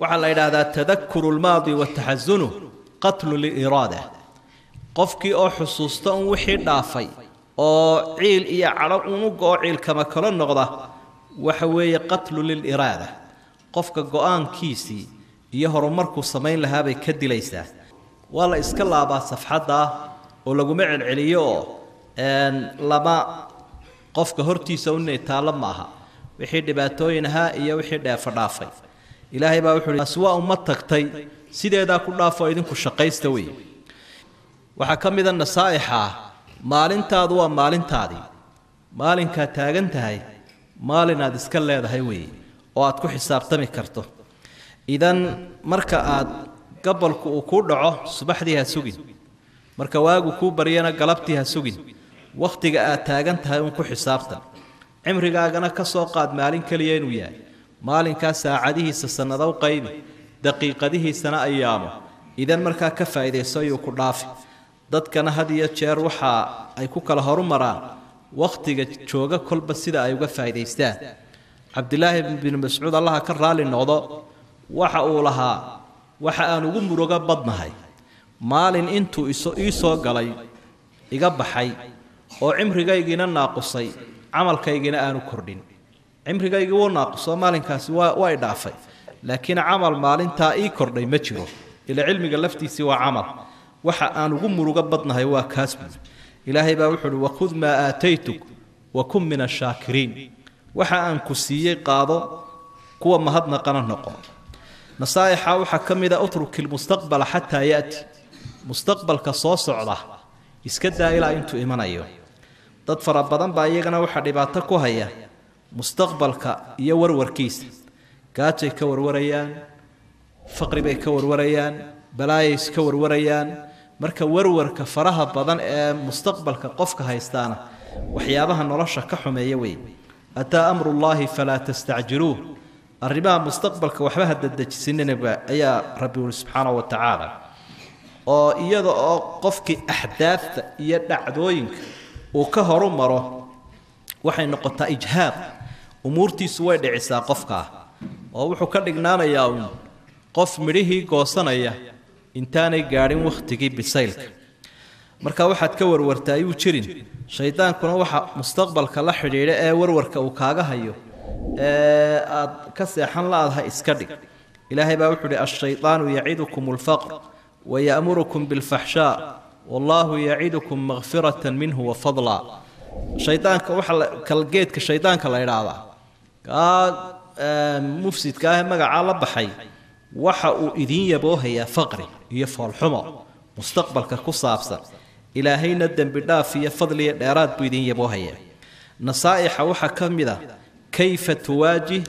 waxaa la yidhaahdaa tadakuru lmaadi wataxasunu qatlu liraada qofkii oo xusuusta un wixii dhaafay oo ciil iyo cadho unuga oo ciilkama kalo noqda waxa weeye qatlu liliraada qofka go-aankiisii iyo horumarkuu samayn lahaabay ka dilaysaa waa la iska laabaa safxadda oo laguma celceliyo oo lama qofka hortiisa unay taallo ma aha wixii dhibaatooyin ahaa iyo wixii dheefo dhaafay ilaahay baa wuxuu taasi waa uma tagtay sideedaa ku dhaafoo idinku shaqaysta wey waxaa ka mida nasaa'ixa maalintaadu waa maalintaadii maalinkaad taagan tahay maalin aad iska leedahay weeye oo aad ku xisaabtami karto idan marka aad gabalku uu kuu dhaco subaxdii ha sugin marka waagu kuu baryana galabtii ha sugin wakhtiga aad taagan tahay uun ku xisaabtan cimrigaagana ka soo qaad maalin keliya inuu yahay maalinkaa saacadihiisa sannadow qaybi daqiiqadihiisana ayaamo idan markaa ka faa'iidayso ayuu ku dhaafi dadkana had iyo jeer waxa ay ku kala horumaraan wakhtiga jooga kolba sida ay uga faa'iidaystaan cabdilaahi binu mascuud allaha ka raalli noqdo waxa uu lahaa waxa aan ugu murugo badnahay maalin intuu ii soo galay iga baxay oo cimrigaygiina naaqusay camalkaygiina aanu kordhin cimrigaygii wuu naaqusoo maalinkaasi waa way dhaafay laakiin camal maalintaa ii kordhay ma jiro ila cilmiga laftiisii waa camal waxa aan ugu murugo badnahay waa kaas buud ilaahay baa wuxuu uhi wakhud maa aataytuk wa kun min ashaakiriin waxa aan ku siiyey qaado kuwa mahadnaqana noqo nasaa'ixa waxaa ka mid a utruki lmustaqbala xataa ya'ti mustaqbalka soo socda iska daa ilaa intuu imanayo dad fara badan baa iyagana waxaa dhibaato ku haya mustaqbalka iyo warwarkiisa gaajay ka warwarayaan faqri bay ka warwarayaan balaayay iska warwarayaan marka warwarka faraha badan ee mustaqbalka qofka haystaana waxyaabaha nolosha ka xumeeya wey ataa amrullaahi falaa tastacjiluuh arrimaha mustaqbalka waxba ha dadejisininaga ayaa rabbi uli subxaanahu wa tacaala oo iyada oo qofkii axdaafta iyo dhacdooyinka uu ka horu maro waxay noqotaa ijhaab umuurtiisu way dhicisaa qofkaa oo wuxuu ka dhignaanayaa uun qof midhihii goosanaya intaanay gaadhin wakhtigii bisaylka marka waxaad ka warwartaa ayuu jirin shaydaankuna waxa mustaqbalka la xidhiidha ee warwarka uu kaaga hayo ee aad ka seexan la-adaha iska dhig ilaahay baa wuxuu uhi ashaydaanu yacidukum alfaqr wayamurukum bilfaxshaa wallaahu yacidukum makfiratan minhu wafadla shaydaanka waxa kalgeedka shaydaanka la idhaahdaa kaa mufsidka ah ee magacaa la baxay waxa uu idiin yaboohayaa faqri iyo foolxumo mustaqbalka ku saabsan ilaahayna dembi dhaaf iyo fadliyo dheeraad buu idiin yaboohayaa nasaa'ixa waxaa ka mid a kayfa tuwaajih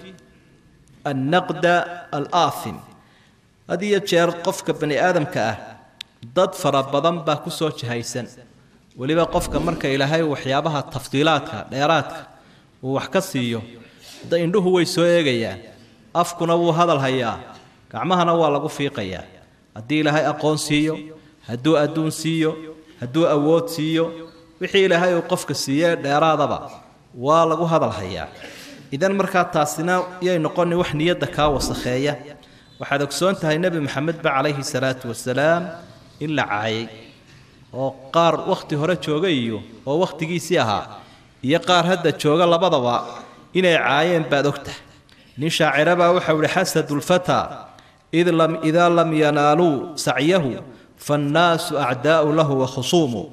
annaqda alaathim had iyo jeer qofka bani aadamka ah dad fara badan baa ku soo jahaysan weliba qofka marka ilaahay waxyaabaha tafdiilaadka dheeraadka uu wax ka siiyo da indhuhu way soo eegayaan afkuna wuu hadal hayaa gacmahana waa lagu fiiqayaa haddii ilaahay aqoon siiyo hadduu adduun siiyo hadduu awood siiyo wixii ilaahay uu qofka siiyee dheeraadaba waa lagu hadal hayaa idan markaa taasina yay noqoni wax niyadda kaa wasakheeya waxaad ogsoon tahay nebi maxamedba calayhi salaatu wasalaam in la caayay oo qaar wakhti hore jooga iyo oo wakhtigiisii ahaa iyo qaar hadda jooga labadaba inay caayeen baad ogtahay nin shaacirabaa waxau ihi xasadulfataa id lam idaa lam yanaaluu sacyahu faannaasu acdaa'u lahu wa khusuumu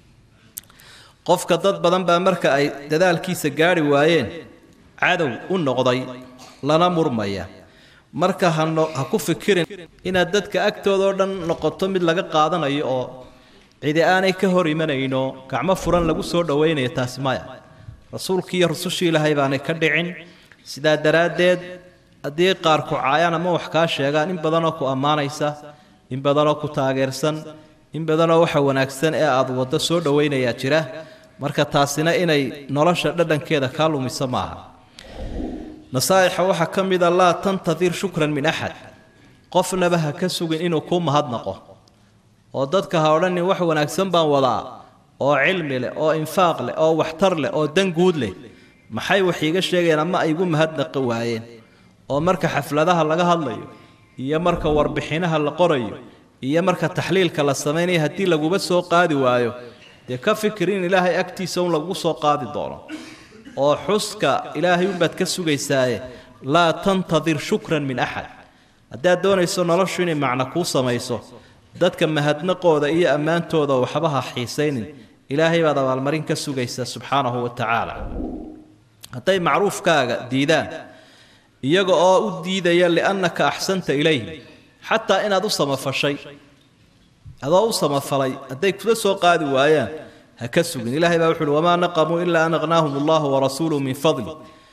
qofka dad badan baa marka ay dadaalkiisa gaadhi waayeen cadow u noqday lana murmaya marka hano ha ku fikirin inaad dadka agtoodao dhan noqoto mid laga qaadanayo oo cidi aanay ka hor imanayno gacmo furan lagu soo dhowaynayo taasi maya rasuulkii iyo rusushii ilaahay baanay ka dhicin sidaa daraaddeed haddii qaar ku caayaan ama wax kaa sheegaan in badanoo ku ammaanaysa in badanoo ku taageersan in badanoo waxa wanaagsan ee aad waddo soo dhowaynayaa jira marka taasina inay nolosha dhadhankeeda kaa lumiso maaha nasaa'ixa waxaa ka mida laa tantadir shukran min axad qofnaba ha ka sugin inuu kuu mahadnaqo oo dadka ha odhanin wax wanaagsan baan wadaa oo cilmi leh oo infaaq leh oo waxtar leh oo dan guud leh maxay wax iiga sheegayaan ama ay igu mahadnaqi waayeen oo marka xafladaha laga hadlayo iyo marka warbixinaha la qorayo iyo marka taxliilka la samaynayo haddii laguba soo qaadi waayo dee ka fikir in ilaahay agtiisa un lagu soo qaadi doono oo xuska ilaahay unbaad ka sugaysaaye laa tantadir shukran min axad haddaad doonayso noloshu inay macno kuu samayso dadka mahadnaqooda iyo ammaantooda waxba ha xiisaynin ilaahay baad abaalmarin ka sugaysaa subxaanahu wa tacaala hadday macruufkaaga diidaan iyaga oo u diidaya liannaka axsanta ilayhim xataa inaad u samafashay adoo u samafalay hadday kula soo qaadi waayaan ha ka sugin ilahay baa wuxu uhi wamaa naqamuu ilaa an aqnaahum allahu warasuuluhu min fadli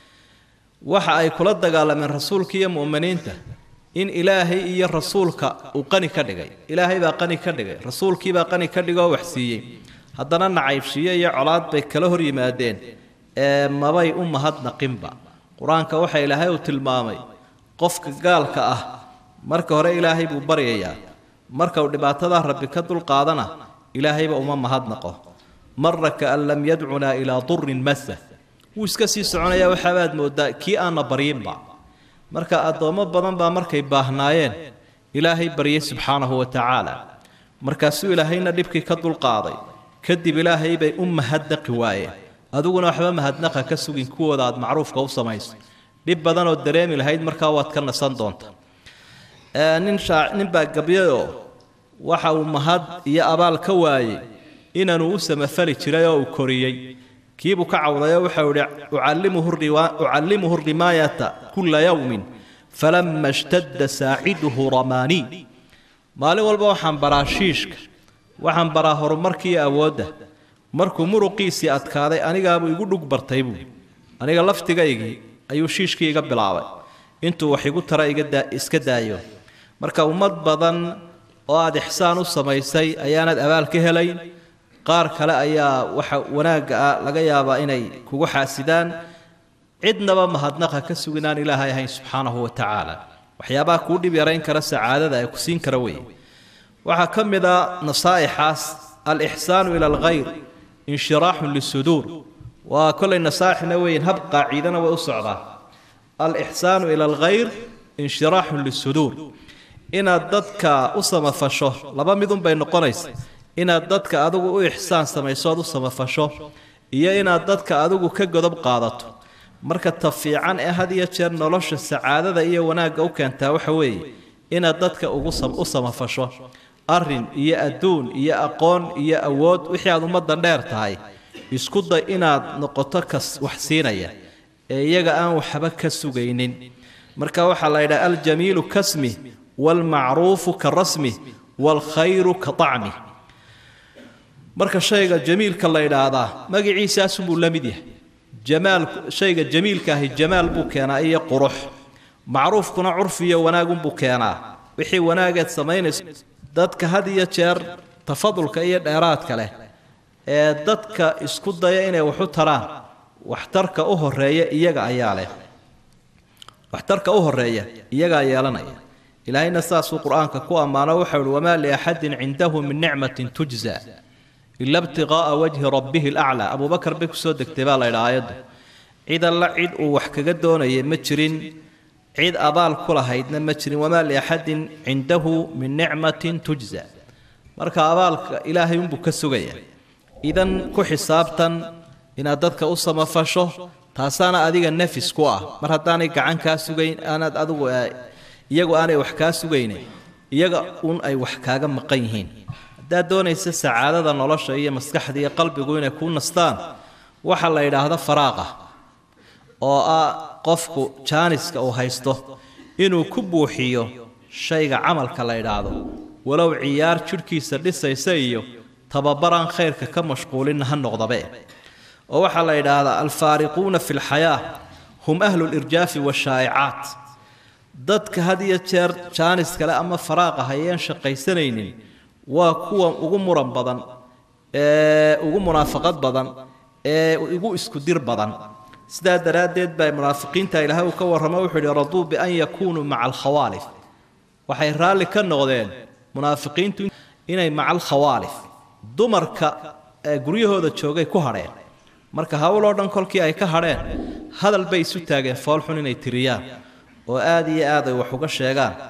waxa ay kula dagaalameen rasuulka iyo mu'miniinta in ilaahay iyo rasuulka uu qani ka dhigay ilaahay baa qani ka dhigay rasuulkiibaa qani ka dhigoo wax siiyey haddana nacaybshiyo iyo colaad bay kala hor yimaadeen ee mabay u mahadnaqinba qur-aanka waxa ilaahay uu tilmaamay qofka gaalka ah marka hore ilaahay buu baryayaa marka uu dhibaatadaa rabbi ka dulqaadana ilaahayba uma mahadnaqo mara kaan lam yadcunaa ilaa durin masa wuu iska sii soconayaa waxaabaad mooddaa kii aanna baryinba marka addoommo badan baa markay baahnaayeen ilaahay baryay subxaanahu wa tacaala markaasuu ilaahayna dhibkii ka dulqaaday kadib ilaahay bay u mahadnaqi waayeen adiguna waxba mahadnaqa ka sugin kuwooda aad macruufka u samayso dhib badanoo dareemi lahayd markaa waad ka nasan doonta nin ninbaa gabyayoo waxa uu mahad iyo abaal ka waayey inanuu u samafali jiray oo uu koriyey kiibuu ka cawdayoo waxau idhi ucallimuhu rimaayata kulla yowmin falama ishtadda saaciduhu ramaanii maalin walba waxaan baraa shiishka waxaan baraa horumarkiiyo awoodda markuu muruqiisii adkaaday anigaabuu igu dhug bartay buu aniga laftigaygii ayuu shiishkii iga bilaabay intuu wax igu tara iska daayo marka ummad badan oo aad ixsaan u samaysay ayaanad abaal ka helayn qaar kale ayaa waxa wanaagga ah laga yaabaa inay kugu xaasidaan cidnaba mahadnaqa ka suginaan ilaahay ahayn subxaanahu wa tacaala waxyaabaha kuu dhib yarayn kara sacaadada ee ku siin kara weeye waxaa ka mid a nasaa'ixaas alixsaanu ila alkhayr inshiraaxun lisuduur waa kollay nasaaixna weyn hab qaaciidana way u socdaa alixsaanu ila alkhayr inshiraaxun lisuduur inaad dadka u samafasho laba midunbay noqonaysa inaad dadka adigu u ixsaan samayso oad u samafasho iyo inaad dadka adigu ka godob qaadato marka ta fiican ee had iyo jeer nolosha sacaadada iyo wanaagga u keentaa waxa weeye inaad dadka ugu u samafasho arrin iyo adduun iyo aqoon iyo awood wixii aad ummaddan dheer tahay isku day inaad noqoto kas wax siinaya ee iyaga aan waxba ka sugaynin marka waxaa la yidhaha aljamiilu kasmi waalmacruufu ka rasmi waalkhayru ka tacmi marka shayga jamiilka la yidhaahdaa magiciisaasunbuu la mid yahay jamaal shayga jamiilka ahi jamaal buu keenaa iyo qurux macruufkuna curfi iyo wanaagunbuu keenaa wixii wanaageed samaynayso dadka had iyo jeer tafadulka iyo dheeraadka leh ee dadka isku daya inay waxu taraan waxtarka u horeeya iyaga ayaa leh waxtarka u horeeya iyagaa yeelanaya ilaahayna saasuu qur-aanka ku ammaano waxau uhi wamaa liaxadin cindahu min nicmatin tujza ila ibtiqaa'a wajhi rabbihi alaclaa abuubakar bay kusoo degtay baa la ydhaa aayaddu cid alla cid uu wax kaga doonayay ma jirin cid abaal ku lahaydna ma jirin wamaa liaxadin cindahu min nicmatin tujza marka abaalka ilaahay unbuu ka sugaya idan ku xisaabtan inaad dadka u samafasho taasaana adiga nafis ku ah mar haddaanay gacan kaa sugayn aanaad adigu iyagu aanay wax kaa sugaynin iyaga un ay wax kaaga maqan yihiin haddaad doonaysa sacaadada nolosha iyo maskaxda iyo qalbigu inay kuu nastaan waxaa la yidhaahda faraaqa oo ah qofku jaaniska uu haysto inuu ku buuxiyo shayga camalka la yidhaahdo walow ciyaar jidhkiisa dhisaysa iyo tababaraan khayrka ka mashquulinna ha noqdabe oo waxaa la yidhaahdaa alfaariquuna fi lxayaa hum ahlu lirjaafi washaa'icaat dadka had iyo jeer jaanis kale ama faraaqa hayeen shaqaysanaynin waa kuwa ugu muran badan ee ugu munaafaqad badan ee ugu isku dir badan sidaa daraaddeed baa munaafiqiinta ilaahay uu ka warramo wuxuu yidhi raduu bian yakuunuu maca alkhawaalif waxay raalli ka noqdeen munaafiqiintu inay maca alkhawaalif dumarka ee guryahooda joogay ku hadheen marka hawl oo dhan kolkii ay ka hadheen hadal bay isu taageen foolxun inay tiriyaan oo aad iyo aad ay wax uga sheegaan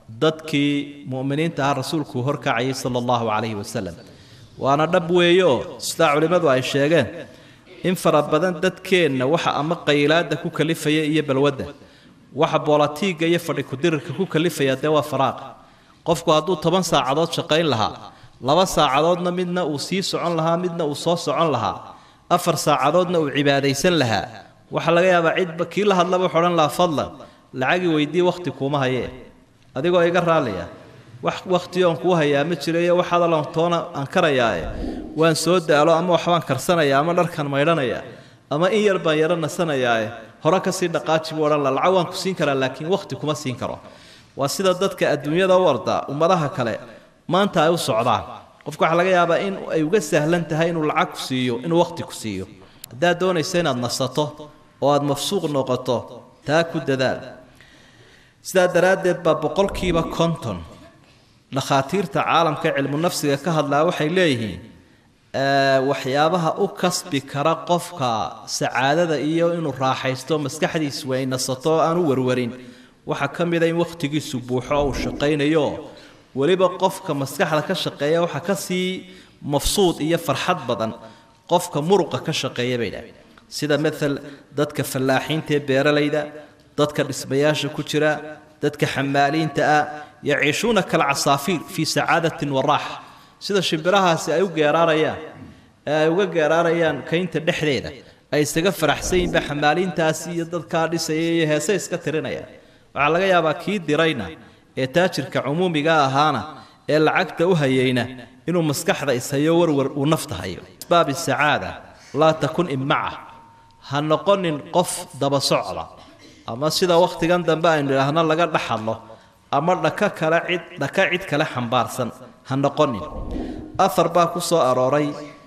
dadkii mu'miniinta ah rasuulkuu horkacayay sala allahu calayhi wasalam waana dhab weeyo sidaa culimmadu ay sheegeen in fara badan dadkeenna waxa ama qaylaada ku kalifaya iyo balwadda waxa boolatiigga iyo fadhi kudirirka ku kalifaya dee waa faraaqa qofku hadduu toban saacadood shaqayn lahaa laba saacadoodna midna uu sii socon lahaa midna uu soo socon lahaa afar saacadoodna uu cibaadaysan lahaa waxaa laga yaabaa cidba kii la hadlaba wuxuu odhan lahaa fadlan lacagii weydii wakhti kuuma hayee adigoo iga raallaya wax wakhtiyoon kuu hayaa ma jirayo waxaad alon toona aan karayaae waan soo daalo ama waxbaan karsanayaa ama dharkan maydhanayaa ama in yar baan yaro nasanayaae hore kasii dhaqaaji buu odhan la lacag waan ku siin karaa laakiin wakhti kuma siin karo waa sida dadka adduunyada u ordaa ummadaha kale maanta ay u socdaan qofka waxaa laga yaabaa in ay uga sahlan tahay inuu lacag ku siiyo inuu wakhti ku siiyo haddaad doonaysa inaad nasato oo aad mafsuuq noqoto taa ku dadaal sidaa daraaddeed baa boqolkiiba konton dhakhaatiirta caalamka cilmu nafsiga ka hadlaa waxay leeyihiin waxyaabaha u kasbi kara qofka sacaadada iyo inuu raaxaysto maskaxdiisu ay nasato oo aan u warwarin waxaa ka mida in wakhtigiisu buuxo oo uu shaqaynayo weliba qofka maskaxda ka shaqeeya waxaa ka sii mafsuud iyo farxad badan qofka muruqa ka shaqeeya bay dhaah sida maal dadka fallaaxiinta ee beeralayda dadka dhismayaasha ku jira dadka xamaaliinta ah yaciishuuna kalcasaafiir fii sacaadatin wa raaxa sida shimbirahaasi ay u geeraarayaan ee ay uga geeraarayaan kaynta dhexdeeda ay isaga faraxsan yihinba xamaaliintaasi iyo dadkaa dhisaya iyo heese iska tirinayaan waxaa laga yaabaa kii dirayna ee taajirka cumuumiga ahaana ee lacagta u hayayna inuu maskaxda ishayo warwar uu nafta hayo asbaabi sacaada laa takun immaca ha noqonin qof daba socda ama sida wakhtigan dambe aynu idhaahno laga dhaxadlo ama dhaka kale cid dhaka cid kale xambaarsan ha noqonin ahar baa ku soo arooray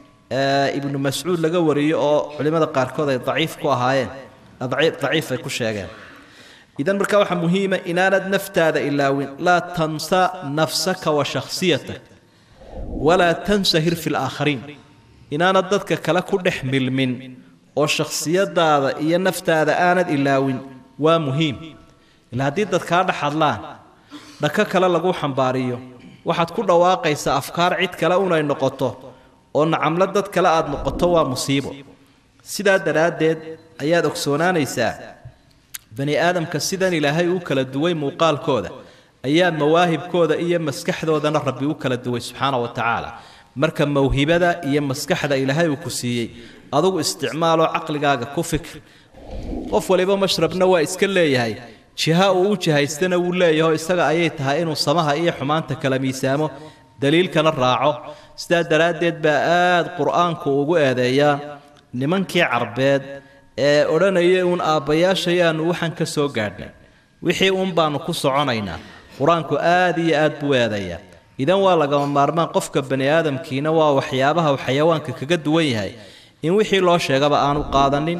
ibnu mascuud laga wariyo oo culimmada qaarkood ay daciif ku ahaayeen daciif ay ku sheegeen idan markaa waxaa muhiima inaanad naftaada ilaawin laa tansa nafsaka wa shakhsiyatak walaa tansahir fi laakhariin inaanad dadka kale ku dhex milmin oo shakhsiyadaada iyo naftaada aanad ilaawin waa muhiim ila haddii dad kaa dhex hadlaan dhaka kale lagu xambaariyo waxaad ku dhawaaqaysaa afkaar cid kale unay noqoto oo nacamlo dad kale aad noqoto waa musiibo sidaa daraaddeed ayaad ogsoonaanaysaa bani aadamka sidan ilaahay u kala duway muuqaalkooda ayaa mawaahibkooda iyo maskaxdoodana rabbi u kala duway subxaana wa tacaala marka mawhibada iyo maskaxda ilaahay uu ku siiyey adugu isticmaaloo caqligaaga ku fikr qof waliba mashrabna waa iska leeyahay jiha uu u jihaystana wuu leeyaho isaga ayay tahay inuu samaha iyo xumaanta kala miisaamo daliilkana raaco sidaa daraaddeed baa aad qur-aanku ugu eedeeyaa nimankii carbeed ee odhanaya uun aabbayaashayaanu waxaan ka soo gaadhnay wixii uun baanu ku soconaynaa qur-aanku aad iyo aad buu eedayaa idan waa lagama maarmaan qofka bani aadamkiina waa waxyaabaha uu xayawaanka kaga duwan yahay in wixii loo sheegaba aanu qaadanin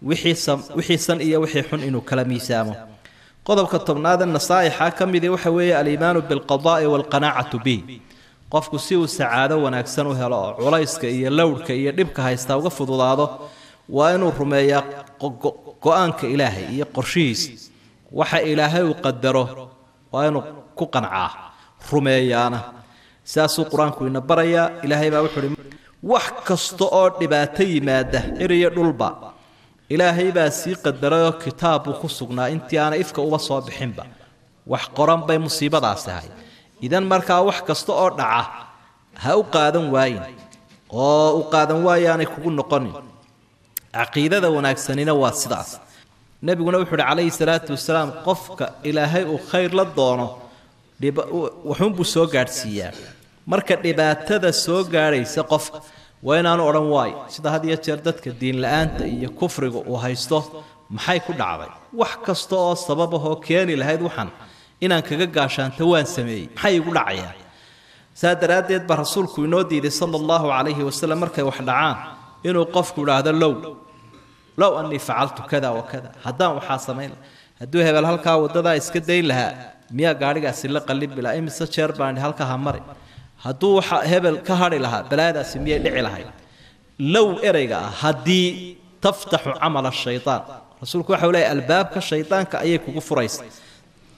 wixii san iyo wixii xun inuu kala miisaamo qodobka tobnaad ee nasaa'ixa ka midii waxa weeye aliimaanu bilqadaa'i waalqanaacatu bih qofku si uu sacaado wanaagsan u helo oo culayska iyo lowdhka iyo dhibka haysta uga fududaado waa inuu rumeeyaa go-aanka ilaahay iyo qorshihiisa waxa ilaahay uu qadaro waa inuu ku qancaa rumeeyaana sidaasuu qur-aanku ina barayaa ilaahay baa wuxuu uhi wax kasta oo dhibaato yimaada cir iyo dhulba ilaahay baa sii qadarayoo kitaab buu ku sugnaa intii aana ifka uba soo bixinba wax qoran bay musiibadaasi ahay idan markaa wax kasta oo dhaca ha u qaadan waayin oo u qaadan waayaanay kugu noqonin caqiidada wanaagsanina waa sidaas nebiguna wuxuu uhi calayhi salaatu wasalaam qofka ilaahay uu khayr la doono waxuunbuu soo gaadhsiiyaa marka dhibaatada soo gaadhaysa qofka waa inaanu odhan waayo sida had iyo jeer dadka diinla-aanta iyo kufriga uu haysto maxay ku dhacday wax kasta oo sababahoo keeni lahayd waxan inaan kaga gaashaanto waan sameeyey maxay igu dhacayaa saa daraaddeed baa rasuulku inoo diiday sala allahu calayhi wasalam markay wax dhacaan inuu qofku idhaahdo low low annii facaltu kada wa kada haddaan waxaa samayn hadduu hebel halkaa waddadaa iska dayn lahaa miyaa gaadhigaasi la qallibi lahaa imise jeer baan halkaa ha mari hadduu waxa hebel ka hadhi lahaa balaadaasi miyay dhici lahayd low ereyga ah haddii taftaxu camala shaytaan rasuulku waxa leeyahy albaabka shaydaanka ayay kugu furaysa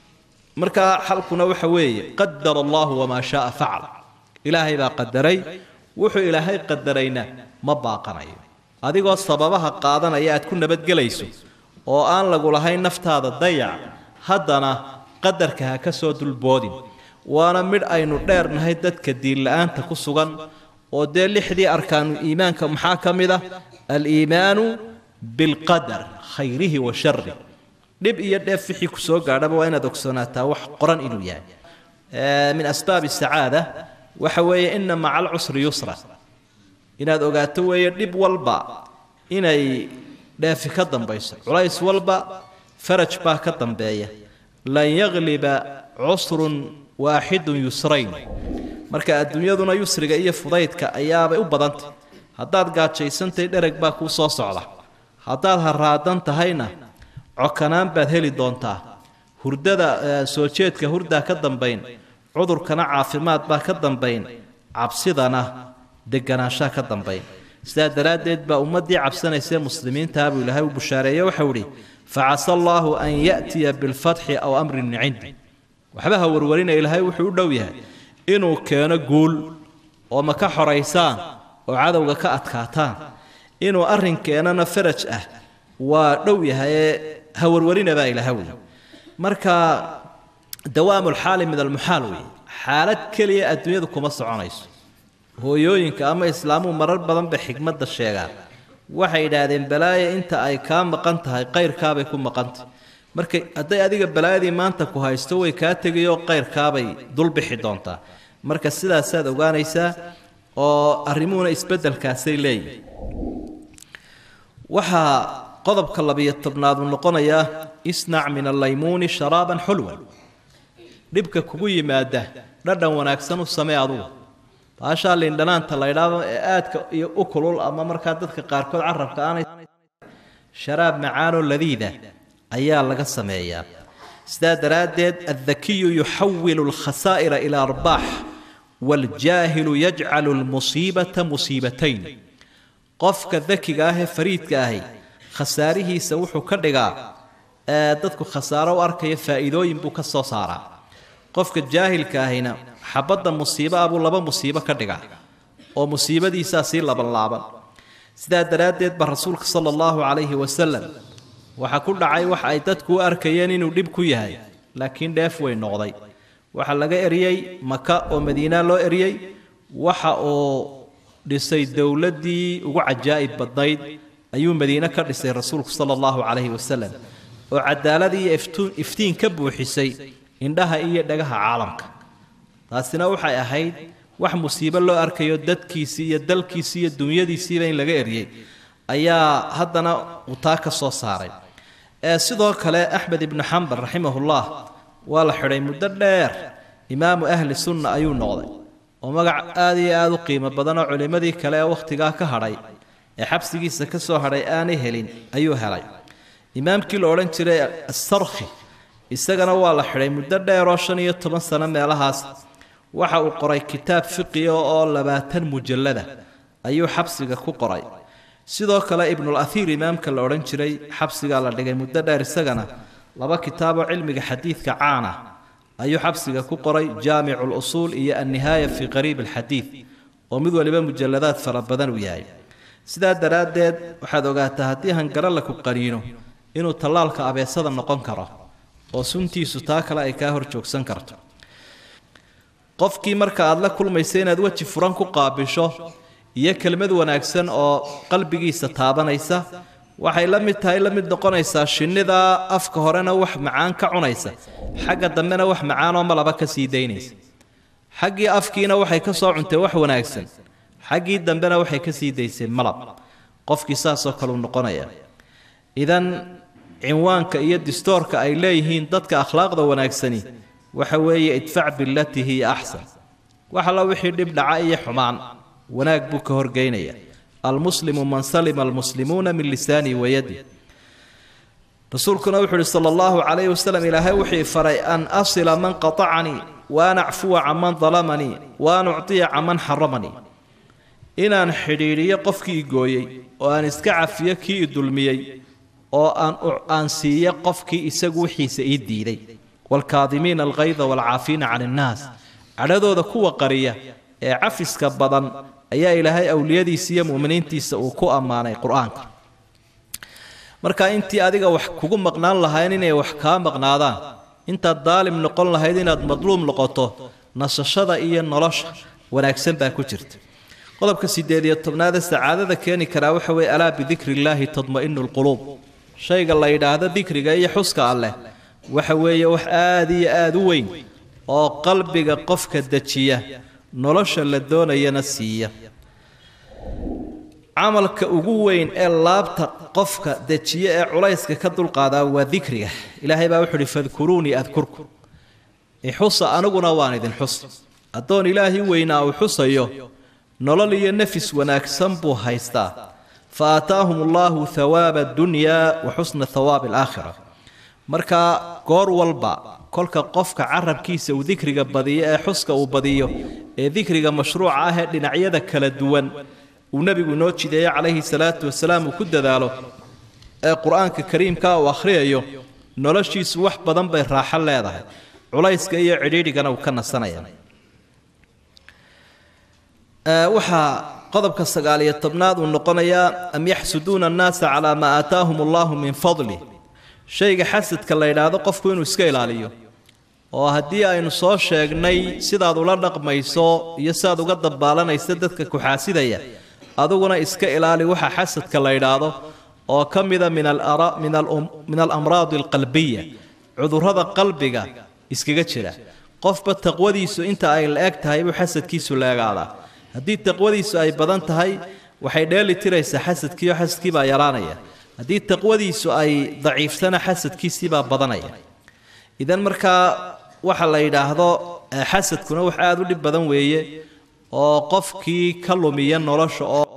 markaa xalkuna waxa weeye qadara allahu wamaa shaaa facal ilaahay baa qadaray wuxuu ilaahay qadarayna ma baaqanayo adigoo sababaha qaadanaya aad ku nabadgelayso oo aan lagu lahayn naftaada dayac haddana qadarka ha ka soo dulboodin waana midh aynu dheernahay dadka diinla-aanta ku sugan oo dee lixdii arkaanu iimaanka maxaa ka mid ah aliimaanu bilqadar khayrihi wa sharih dhib iyo dheef wixii ku soo gaadhaba waa inaad ogsoonaataa wax qoran inuu yahay min asbaabi sacaada waxa weeye ina maca alcusri yusra inaad ogaato weeye dhib walba inay dheefi ka dambayso culays walba faraj baa ka dambeeya lan yagliba cusrun waaxidun yusrayn marka adduunyaduna yusriga iyo fudaydka ayaabay u badantay haddaad gaajaysantahay dhereg baa kuu soo socda haddaad haraadan tahayna cokanaan baad heli doontaa hurdada soo jeedka hurdaa ka dambayn cudurkana caafimaad baa ka dambayn cabsidana deganaanshaa ka dambayn sidaa daraaddeed baa ummaddii cabsanaysee muslimiintaa buu ilaahay u bushaareeye waxau idhi facasa allaahu an ya'tiya bilfatxi aw amrin min cindi waxba ha warwarina ilaahay wuxuu u dhow yahay inuu keeno guul oo ma ka xoraysaan oo cadowga ka adkaataan inuu arrin keenana faraj ah waa dhow yahayee ha warwarina baa ilaha wey marka dawaamulxaali min almuxaal wey xaalad keliya adduunyadu kuma soconayso hooyooyinka ama islaamuhu marar badan bay xigmadda sheegaan waxay idhaahdeen balaaya inta ay kaa maqan tahay qayrkaabay ku maqantah markay hadday adiga balaayadii maanta ku haysto way kaa tegayoo qayrkaabay dulbixi doontaa marka sidaasaad ogaanaysaa oo arrimuhuna isbeddelkaasay leeyihin waxaa qodobka labiyo tobnaad uu noqonayaa isnac min allaymuuni sharaaban xulwan dhibka kugu yimaada dhadhan wanaagsan u samee adugu baashaa liindhanaanta laydhaado ee aadka iyo u kulul ama markaa dadka qaarkood carabka aanay sharaab macaanoo ladiida ayaa laga sameeyaa sidaa daraaddeed addakiyu yuxawilu alkhasaa'ira ilaa arbaax waljaahilu yajcalu almusiibata musiibatayn qofka dakiga ah ee fariidka ahi khasaarihiisa wuxuu ka dhigaa dadku khasaaro u arkaya faa'iidooyin buu ka soo saaraa qofka jaahilka ahina xabadda musiibo ah buu laba musiibo ka dhigaa oo musiibadiisaa sii labanlaaban sidaa daraaddeed ba rasuulka sala allahu calayhi wasalam waxaa ku dhacay wax ay dadku u arkayeen inuu dhib ku yahay laakiin dheef way noqday waxaa laga eriyey maka oo madiina loo eriyey waxa uu dhisay dowladdii ugu cajaa'ib badnayd ayuu madiine ka dhisay rasuulku sala allahu calayhi wasalam oo cadaalad iyo iftiin ka buuxisay indhaha iyo dhagaha caalamka taasina waxay ahayd wax musiibo loo arkayo dadkiisii iyo dalkiisii iyo dunyadiisiiba in laga eryey ayaa haddana uu taa ka soo saaray sidoo kale axmed ibnu xambal raximahullah waa la xidhay muddo dheer imaamu ahli sunna ayuu noqday oo magac aad iyo aad u qiimo badanoo culimmadii kale ee wakhtigaa ka hadhay ee xabsigiisa ka soo hadhay aanay helin ayuu helay imaamkii la odhan jiray asarkhi isagana waa la xidhay muddo dheeroo shan iyo toban sano meelahaas waxa uu qoray kitaab fiqiga oo labaatan mujallada ayuu xabsiga ku qoray sidoo kale ibnulaiir imaamka la odhan jiray xabsigaa la dhigay muddo dheer isagana laba kitaaboo cilmiga xadiidka caana ayuu xabsiga ku qoray jaamicu lusuul iyo annihaaya fii qariib alxadiid oo mid waliba mujalladaad fara badan uu yahay sidaa daraaddeed waxaad ogaataa haddii hangaro la ku qaniino inuu tallaalka abeesada noqon karo oo suntiisu taa kale ay kaa hor joogsan karto qofkii marka aad la kulmaysa inaad weji furan ku qaabisho iyo kelmad wanaagsan oo qalbigiisa taabanaysa waxay la mid tahay la mid noqonaysaa shinnidaa afka horena wax macaan ka cunaysa xagga dambena wax macaanoo malaba ka sii daynaysa xaggii afkiina waxay ka soo cuntay wax wanaagsan xaggii dambena waxay ka sii daysay malab qofkii saasoo kaleu noqonaya idan cinwaanka iyo distoorka ay leeyihiin dadka akhlaaqda wanaagsani waxa weeye idfac bilatii hiya axsan wax alla wixii dhib dhaca iyo xumaan wanaag buu ka horgeynaya almuslimu man salima almuslimuuna min lisaanii wayadi rasuulkuna wuxuu uhi sala allahu calayhi wasalam ilaahay wuxuu faray an asila man qatacanii waan acfuwa caman dalamanii waan uctiya caman xaramanii inaan xidhiidhiyo qofkii i gooyey oo aan iska cafiyo kii i dulmiyey oo aan aan siiyo qofkii isagu wixiisa ii diiday waalkaadimiina alkayda waalcaafiina can innaas cadhadooda kuwa qariya ee cafiska badan ayaa ilaahay awliyadiisa iyo mu'miniintiisa uu ku ammaanay qur-aanka marka intii adiga wax kugu maqnaan lahayn inay wax kaa maqnaadaan intaad daalim noqon lahayd inaad madluum noqoto nasashada iyo nolosha wanaagsan baa ku jirta qodobka sideed iyo tobnaada sacaadada keeni karaa waxa weeye alaa bidikri illaahi tadma'inu lquluub shayga la yidhaahdo dikriga iyo xuska alleh waxa weeye wax aada iyo aada u weyn oo qalbiga qofka dejiya nolosha la doonayana siiya camalka ugu weyn ee laabta qofka dejiya ee culayska ka dulqaadaa waa dikriga ilaahay baa wuxu uhi fadkuruunii adkurku ixusa aniguna waan idin xusi addoon ilaahi weynaa uu xusayo nolol iyo nafis wanaagsan buu haystaa fa aataahum allaahu hawaaba adunyaa wa xusna hawaabi alaakhira markaa goor walba kolka qofka carabkiisa uu dikriga badiyo ee xuska uu badiyo ee dikriga mashruuca ah ee dhinacyada kala duwan uu nebigu inoo jideeyo calayhi salaatu wasalaam uu ku dadaalo ee qur-aanka kariimka uu akhriyayo noloshiisu wax badan bay raaxo leedahay culayska iyo cidhiidhigana uu ka nasanaya waxaa qodobka sagaaliyo tobnaad uu noqonayaa am yaxsuduuna annaasa calaa maa aataahum allahu min fadli shayga xasadka la yidhaahdo qofku inuu iska ilaaliyo oo haddii aynu soo sheegnay sidaad ula dhaqmayso iyo siaad uga dabaalanaysa dadka kuxaasidaya aduguna iska ilaali waxa xasadka la yidhaahdo oo ka mida min alamraadi alqalbiya cudurrada qalbiga iskaga jira qofba taqwadiisu inta ay la eg tahay buu xasadkiisu leegaadaa haddii taqwadiisu ay badan tahay waxay dheeli tiraysaa xasadkiioo xasadkiibaa yaraanaya haddii taqwadiisu ay daciiftana xasadkiisiibaa badanaya idan markaa waxa la yidhaahdo xasadkuna wax aada u dhib badan weeye oo qofkii ka lumiya nolosha oo